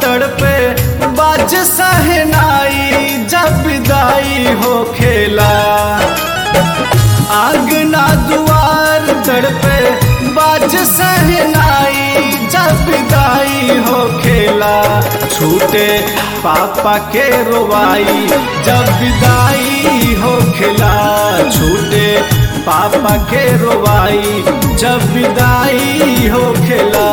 तड़पे बाज सहनाई जब विदाई हो खेला आंगना दुआर तड़पे बाज सहनाई जब विदाई हो खेला छूटे पापा के रोवाई जब विदाई हो खेला छूटे पापा के रोवाई जब विदाई हो खेला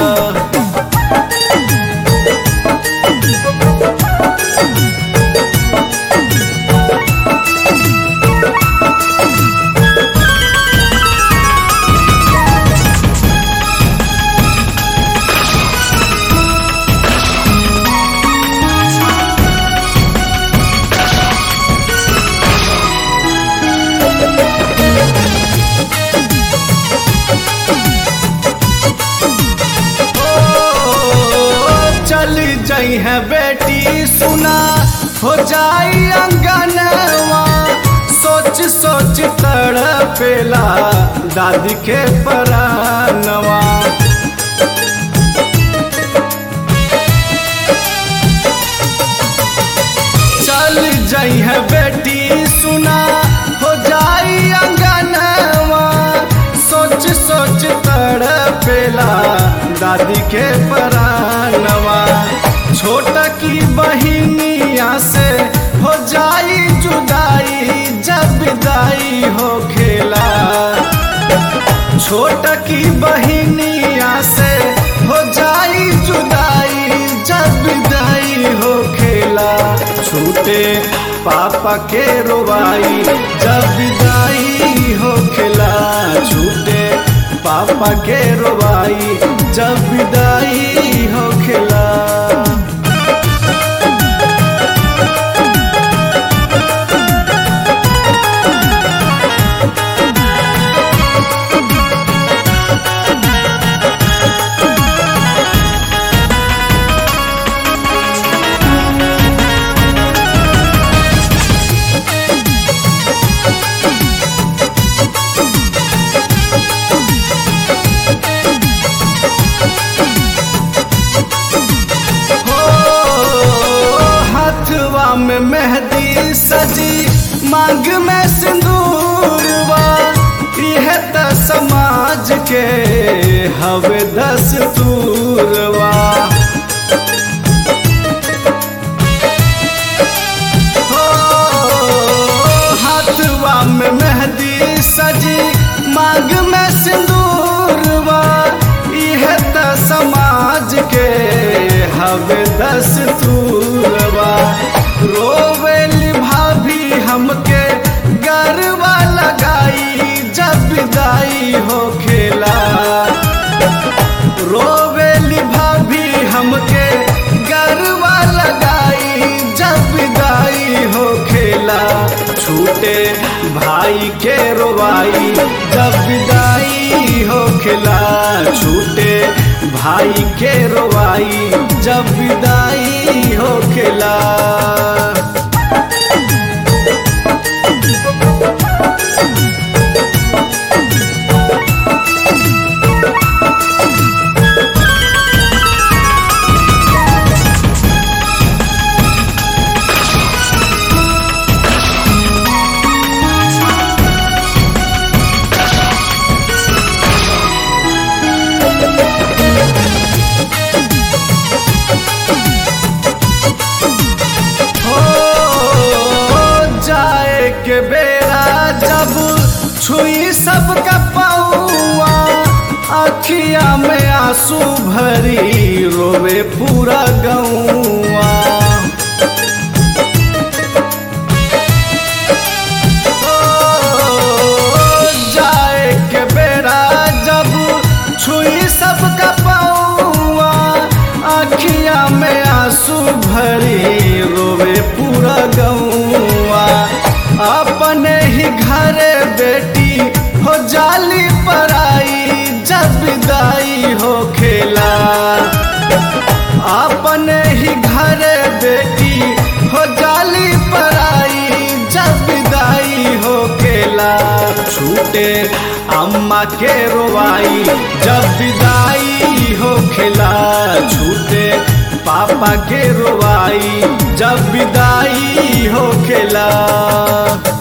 चल जाई है बेटी सुना हो जाई अंगनवा सोच सोच तड़पेला दादी के परानवा चल जाई है बेटी सुना हो जाई अंगनवा सोच सोच तड़पेला दादी के परानवा छोटा की बहिनिया से हो जाई जुदाई जब विदाई हो खेला छोटा की बहिनिया से हो जाई जुदाई जब विदाई हो खेला छूटे पापा के रोवाई जब विदाई हो खेला छूटे पापा के रोवाई जब विदाई हो खेला हो हाथवा में मेहंदी सजी मांग में सिंदूरवा यह त समाज के हवे दस्तूरवा हो हाथवा में मेहंदी सजी मांग में सिंदूरवा यह त समाज के हवे दस्तूरवा रोवेली भाभी हमके गरबा लगाई जब विदाई हो खेला रोवेली भाभी हमके गरबा लगाई जब विदाई हो खेला छूटे भाई के रोवाई जब विदाई हो खेला छूटे भाई के रोवाई जब विदाई हो खेला हो जाए के बेरा जब छुई सबका पौआ अखिया में आंसू भरी रोवे पूरा गौआ जाए के बेरा जब छुई सबका पौआ अखिया में आंसू भरी रोवे पूरा गौआ अपने ही घरे बेटी हो जाली पराई जब विदाई हो खेला अपने ही घरे बेटी हो जाली पराई जब विदाई हो खेला छूटे अम्मा के रोवाई जब विदाई हो खेला छूटे पापा के रोवाई जब विदाई होखेला